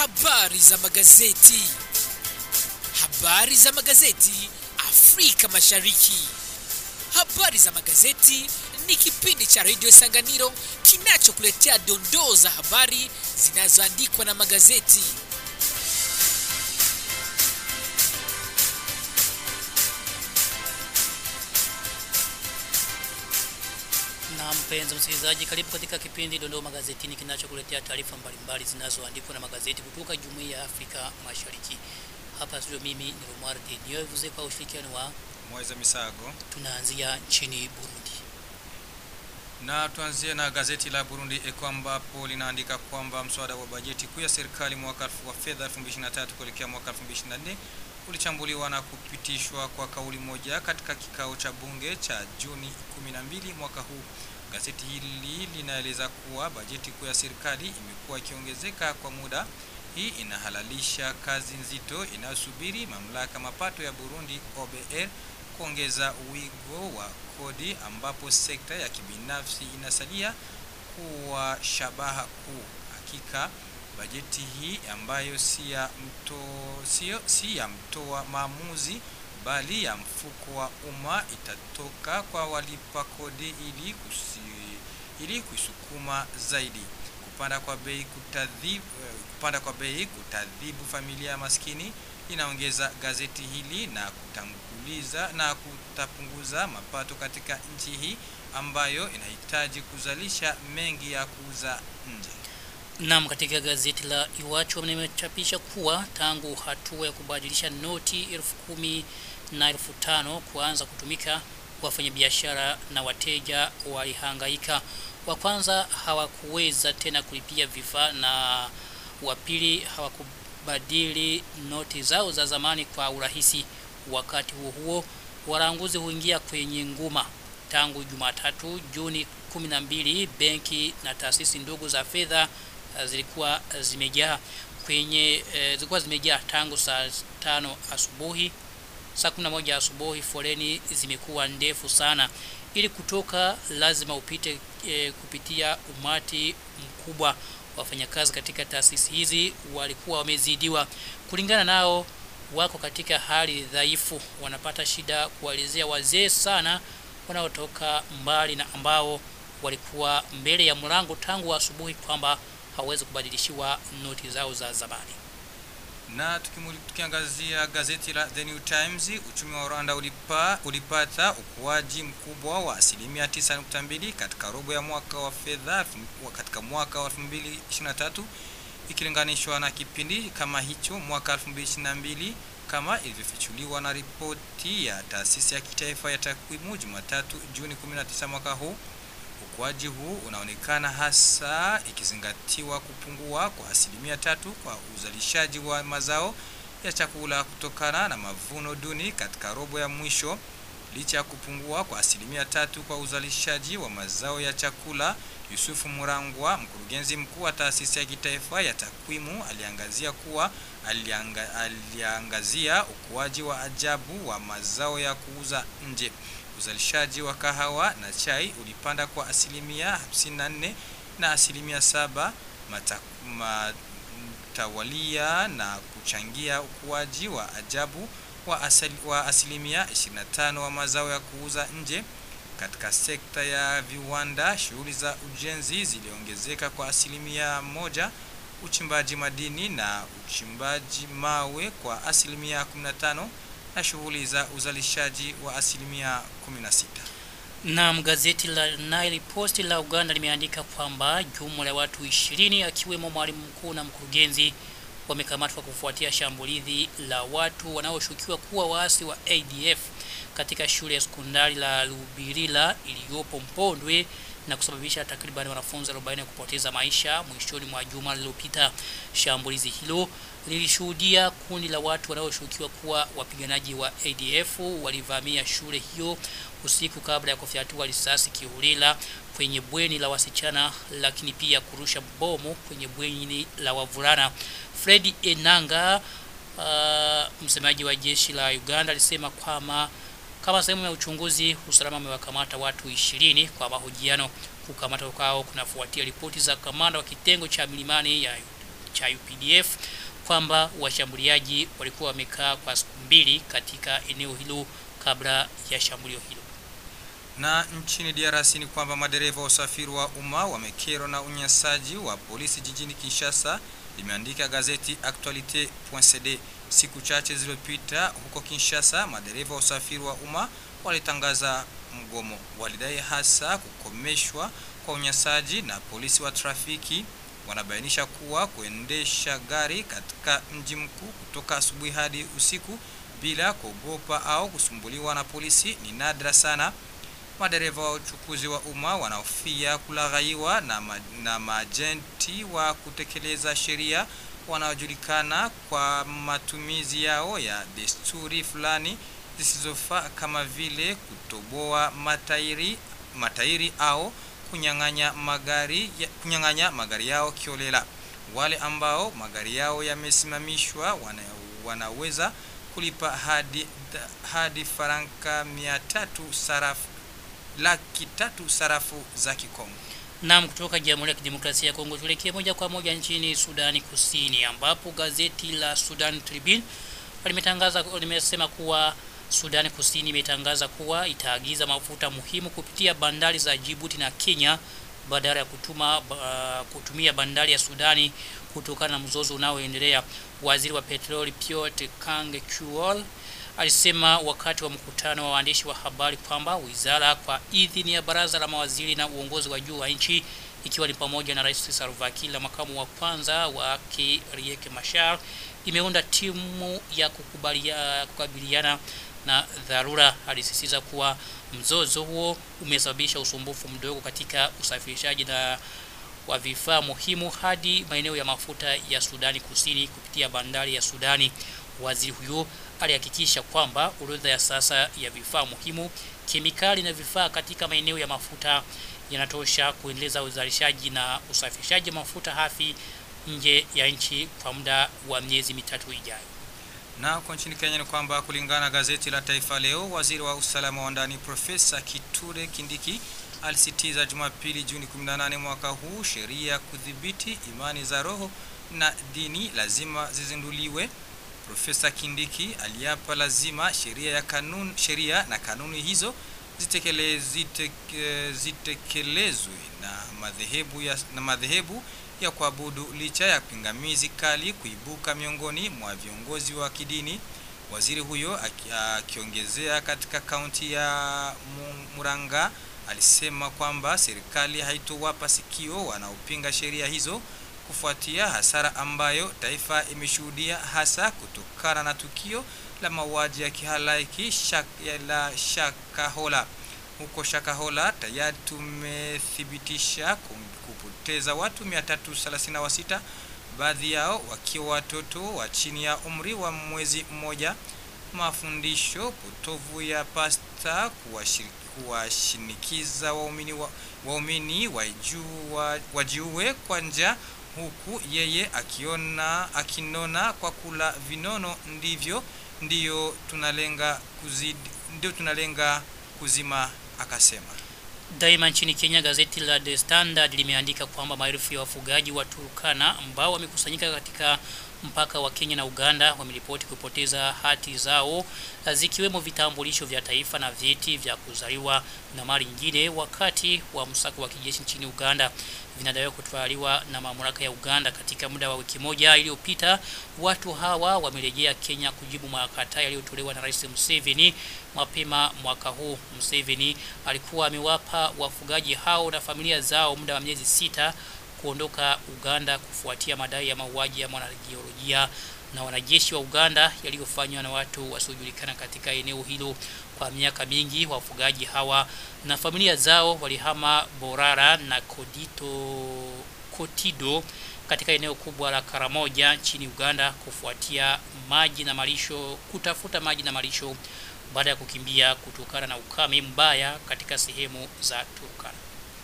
Habari za magazeti. Habari za magazeti Afrika Mashariki. Habari za magazeti ni kipindi cha redio Sanganiro kinachokuletea dondoo za habari zinazoandikwa na magazeti. Na mpenzi msikilizaji, karibu katika kipindi Dondoo Magazetini kinachokuletea taarifa mbalimbali zinazoandikwa na magazeti kutoka Jumuiya ya Afrika Mashariki. Hapa studio mimi ni Romar Deniovuze kwa ushirikiano wa Mweza Misago. tunaanzia nchini Burundi. Na tuanzie na gazeti la Burundi Eko ambapo linaandika kwamba mswada wa bajeti kuu ya serikali mwaka wa fedha 2023 kuelekea mwaka 2024 ulichambuliwa na kupitishwa kwa kauli moja katika kikao cha bunge cha Juni 12 mwaka huu. Gazeti hili linaeleza kuwa bajeti kuu ya serikali imekuwa ikiongezeka kwa muda. Hii inahalalisha kazi nzito inayosubiri mamlaka mapato ya Burundi OBR kuongeza wigo wa kodi ambapo sekta ya kibinafsi inasalia kuwa shabaha kuu. Hakika bajeti hii ambayo si ya mto, sio si ya mtoa maamuzi bali ya mfuko wa umma itatoka kwa walipa kodi ili kusi, ili kuisukuma zaidi. Kupanda kwa bei kutadhibu, kupanda kwa bei kutadhibu familia maskini inaongeza gazeti hili na kutanguliza na kutapunguza mapato katika nchi hii ambayo inahitaji kuzalisha mengi ya kuuza nje. Naam, katika gazeti la Iwachu limechapisha kuwa tangu hatua ya kubadilisha noti elfu kumi na elfu tano kuanza kutumika, wafanyabiashara na wateja walihangaika. Wa kwanza hawakuweza tena kulipia vifaa na wa pili hawakubadili noti zao za zamani kwa urahisi. Wakati huo huo, walanguzi huingia kwenye nguma. Tangu Jumatatu Juni 12, benki na taasisi ndogo za fedha uh, zilikuwa zimejaa kwenye eh, zilikuwa zimejaa tangu saa tano asubuhi saa 11 asubuhi. Foleni zimekuwa ndefu sana. Ili kutoka lazima upite eh, kupitia umati mkubwa. Wafanyakazi katika taasisi hizi walikuwa wamezidiwa. Kulingana nao, wako katika hali dhaifu, wanapata shida kuwaelezea wazee sana wanaotoka mbali na ambao walikuwa mbele ya mlango tangu asubuhi kwamba hawezi kubadilishiwa noti zao za zamani. Na tukimuli- tukiangazia gazeti la The New Times, uchumi wa Rwanda ulipa, ulipata ukuaji mkubwa wa asilimia 9.2 katika robo ya mwaka wa fedha wa- katika mwaka wa 2023 ikilinganishwa na kipindi kama hicho mwaka 2022 kama ilivyofichuliwa na ripoti ya taasisi ya kitaifa ya takwimu Jumatatu Juni 19 mwaka huu. Ukuaji huu unaonekana hasa ikizingatiwa kupungua kwa asilimia tatu kwa uzalishaji wa mazao ya chakula kutokana na mavuno duni katika robo ya mwisho. Licha ya kupungua kwa asilimia tatu kwa uzalishaji wa mazao ya chakula, Yusufu Murangwa, mkurugenzi mkuu wa taasisi ya kitaifa ya takwimu, aliangazia kuwa alianga, aliangazia ukuaji wa ajabu wa mazao ya kuuza nje. Uzalishaji wa kahawa na chai ulipanda kwa asilimia 54 na asilimia saba mata, mtawalia na kuchangia ukuaji wa ajabu wa, asali, wa asilimia 25 wa mazao ya kuuza nje. Katika sekta ya viwanda, shughuli za ujenzi ziliongezeka kwa asilimia moja, uchimbaji madini na uchimbaji mawe kwa asilimia 15 na shughuli za uzalishaji wa asilimia 16. Naam, gazeti la Nile Post la Uganda limeandika kwamba jumla ya watu 20 akiwemo mwalimu mkuu na mkurugenzi wamekamatwa kufuatia shambulizi la watu wanaoshukiwa kuwa waasi wa ADF katika shule ya sekondari la Lubirila iliyopo Mpondwe na kusababisha takriban wanafunzi 40 kupoteza maisha mwishoni mwa juma lililopita. Shambulizi hilo lilishuhudia kundi la watu wanaoshukiwa kuwa wapiganaji wa ADF walivamia shule hiyo usiku kabla ya kufyatua risasi kiholela kwenye bweni la wasichana, lakini pia kurusha bomu kwenye bweni la wavulana. Fred Enanga, uh, msemaji wa jeshi la Uganda, alisema kwamba kama sehemu ya uchunguzi, usalama umewakamata watu ishirini kwa mahojiano. Kukamatwa kwao kunafuatia ripoti za kamanda wa kitengo cha milimani ya cha UPDF kwamba washambuliaji walikuwa wamekaa kwa siku mbili katika eneo hilo kabla ya shambulio hilo. Na nchini DRC ni kwamba madereva wa usafiri wa umma wamekerwa na unyanyasaji wa polisi jijini Kinshasa, limeandika gazeti Actualite.cd. Siku chache zilizopita huko Kinshasa, madereva wa usafiri wa umma walitangaza mgomo. Walidai hasa kukomeshwa kwa unyanyasaji na polisi wa trafiki. Wanabainisha kuwa kuendesha gari katika mji mkuu kutoka asubuhi hadi usiku bila kuogopa au kusumbuliwa na polisi ni nadra sana. Madereva wa uchukuzi wa umma wanahofia kulaghaiwa na, ma, na maajenti wa kutekeleza sheria wanaojulikana kwa matumizi yao ya desturi fulani zisizofaa kama vile kutoboa matairi, matairi au kunyang'anya magari, ya, kunyang'anya magari yao kiolela. Wale ambao magari yao yamesimamishwa wana, wanaweza kulipa hadi, hadi faranka mia tatu sarafu laki tatu sarafu za Kikongo. Naam, kutoka Jamhuri ya Kidemokrasia ya Kongo tuelekee moja kwa moja nchini Sudani Kusini ambapo gazeti la Sudan Tribune limetangaza limesema kuwa Sudani Kusini imetangaza kuwa itaagiza mafuta muhimu kupitia bandari za Djibouti na Kenya badala ya kutuma uh, kutumia bandari ya Sudani kutokana na mzozo unaoendelea. Waziri wa petroli Piotr Kang Kuol alisema wakati wa mkutano wa waandishi wa habari kwamba wizara kwa idhini ya baraza la mawaziri na uongozi wa juu wa nchi ikiwa ni pamoja na Rais Salva Kiir na makamu wa kwanza wake Riek Machar imeunda timu ya kukubalia, kukabiliana na dharura. Alisisitiza kuwa mzozo huo umesababisha usumbufu mdogo katika usafirishaji na wa vifaa muhimu hadi maeneo ya mafuta ya Sudani Kusini kupitia bandari ya Sudani. Waziri huyo alihakikisha kwamba orodha ya sasa ya vifaa muhimu, kemikali na vifaa katika maeneo ya mafuta yanatosha kuendeleza uzalishaji na usafirishaji mafuta hafi nje ya nchi kwa muda wa miezi mitatu ijayo. Na kwa nchini Kenya ni kwamba kulingana na gazeti la Taifa Leo, waziri wa usalama wa ndani Profesa Kithure Kindiki alisitiza Jumapili Juni 18 mwaka huu sheria kudhibiti imani za roho na dini lazima zizinduliwe. Profesa Kindiki aliapa lazima sheria ya kanun, sheria na kanuni hizo zitekele, ziteke, zitekelezwe na madhehebu ya, na madhehebu ya kuabudu licha ya pingamizi kali kuibuka miongoni mwa viongozi wa kidini. Waziri huyo akiongezea katika kaunti ya Muranga alisema kwamba serikali haitowapa sikio wanaopinga sheria hizo kufuatia hasara ambayo taifa imeshuhudia hasa kutokana na tukio la mauaji ya kihalaiki shak, la Shakahola. Huko Shakahola tayari tumethibitisha kupoteza watu 336 baadhi yao wakiwa watoto wa chini ya umri wa mwezi mmoja. Mafundisho potovu ya pasta kuwashinikiza waumini wa, waumini wajiue kwa njaa huku yeye akiona akinona kwa kula vinono, ndivyo ndiyo tunalenga kuzidi, ndio tunalenga kuzima, akasema. Daima nchini Kenya, gazeti la The Standard limeandika kwamba maelfu ya wafugaji wa Turkana ambao wamekusanyika katika mpaka wa Kenya na Uganda wameripoti kupoteza hati zao zikiwemo vitambulisho vya taifa na vyeti vya kuzaliwa na mali nyingine wakati wa msako wa kijeshi nchini Uganda. Vinadaiwa kutwaliwa na mamlaka ya Uganda katika muda wa wiki moja iliyopita. Watu hawa wamerejea Kenya kujibu makataa yaliyotolewa na Rais Museveni mapema mwaka huu. Museveni alikuwa amewapa wafugaji hao na familia zao muda wa miezi sita kuondoka Uganda kufuatia madai ya mauaji ya mwanajiolojia na wanajeshi wa Uganda yaliyofanywa na watu wasiojulikana katika eneo hilo kwa miaka mingi. Wafugaji hawa na familia zao walihama Borara na Kodito, Kotido katika eneo kubwa la Karamoja nchini Uganda kufuatia maji na malisho, kutafuta maji na malisho baada ya kukimbia kutokana na ukame mbaya katika sehemu za Turkana.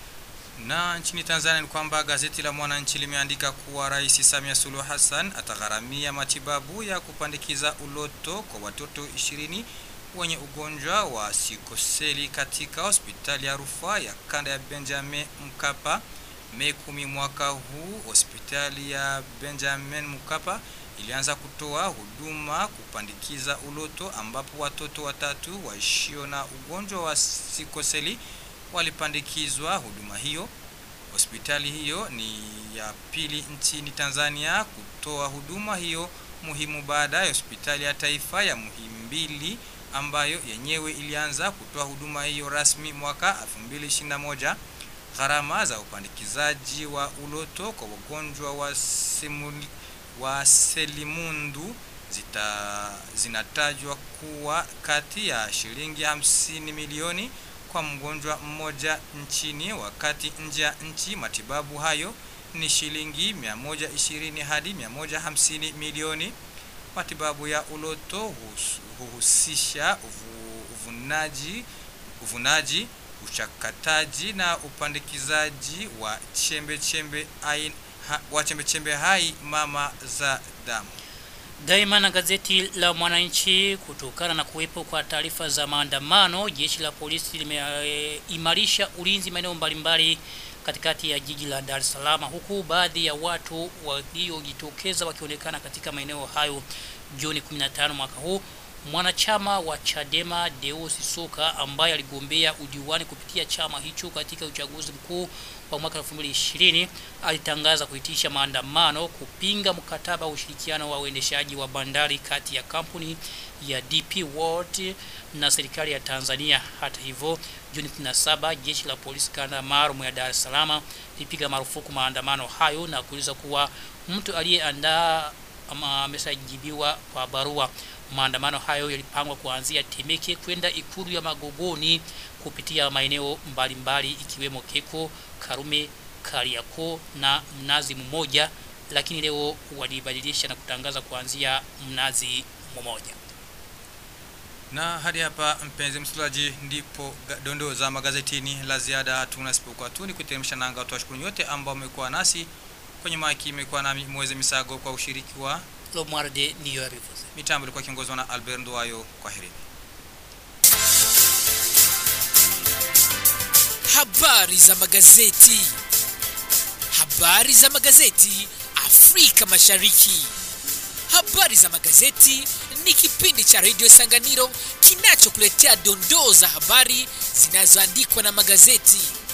Na nchini Tanzania ni kwamba gazeti la Mwananchi limeandika kuwa Rais Samia Suluhu Hassan atagharamia matibabu ya kupandikiza uloto kwa watoto ishirini wenye ugonjwa wa sikoseli katika hospitali ya rufaa ya kanda ya Benjamin Mkapa. Mei kumi mwaka huu, hospitali ya Benjamin Mkapa ilianza kutoa huduma kupandikiza uloto, ambapo watoto watatu waishio na ugonjwa wa sikoseli walipandikizwa huduma hiyo. Hospitali hiyo ni ya pili nchini Tanzania kutoa huduma hiyo muhimu baada ya hospitali ya taifa ya Muhimbili ambayo yenyewe ilianza kutoa huduma hiyo rasmi mwaka 2021. Gharama za upandikizaji wa uloto kwa wagonjwa wa, simuli, wa selimundu zita, zinatajwa kuwa kati ya shilingi 50 milioni kwa mgonjwa mmoja nchini, wakati nje ya nchi matibabu hayo ni shilingi 120 hadi 150 milioni. Matibabu ya uloto huhusisha uvu, uvunaji, uvunaji, uchakataji na upandikizaji wa chembe chembe hai, ha, wa chembe chembe hai mama za damu. Daima na gazeti la Mwananchi, kutokana na kuwepo kwa taarifa za maandamano, jeshi la polisi limeimarisha e, ulinzi maeneo mbalimbali katikati ya jiji la Dar es Salaam, huku baadhi ya watu waliojitokeza wakionekana katika maeneo hayo Juni 15 mwaka huu. Mwanachama wa Chadema Deus Soka ambaye aligombea udiwani kupitia chama hicho katika uchaguzi mkuu wa mwaka 2020 alitangaza kuitisha maandamano kupinga mkataba wa ushirikiano wa uendeshaji wa bandari kati ya kampuni ya DP World na serikali ya Tanzania. Hata hivyo, Juni 17 jeshi la polisi kanda maalum ya Dar es Salaam lipiga marufuku maandamano hayo na kueleza kuwa mtu aliyeandaa ama ameshajibiwa kwa barua. Maandamano hayo yalipangwa kuanzia Temeke kwenda ikulu ya Magogoni kupitia maeneo mbalimbali ikiwemo Keko, Karume, Kariakoo na Mnazi Mmoja, lakini leo walibadilisha na kutangaza kuanzia Mnazi Mmoja. Na hadi hapa, mpenzi msikilizaji, ndipo dondoo za magazetini. La ziada hatuna isipokuwa tu ni kuteremsha nanga. Tuwashukuru nyote ambao wamekuwa nasi kwenye maiki. Imekuwa nami Mweze Misago kwa ushiriki wa Lomwarde ndiyo yabivuze. mitambo ilikuwa kiongozwa na Albert Nduwayo. Kwa heri. Habari za magazeti. Habari za magazeti Afrika Mashariki. Habari za magazeti ni kipindi cha redio Sanganiro kinachokuletea dondoo za habari zinazoandikwa na magazeti.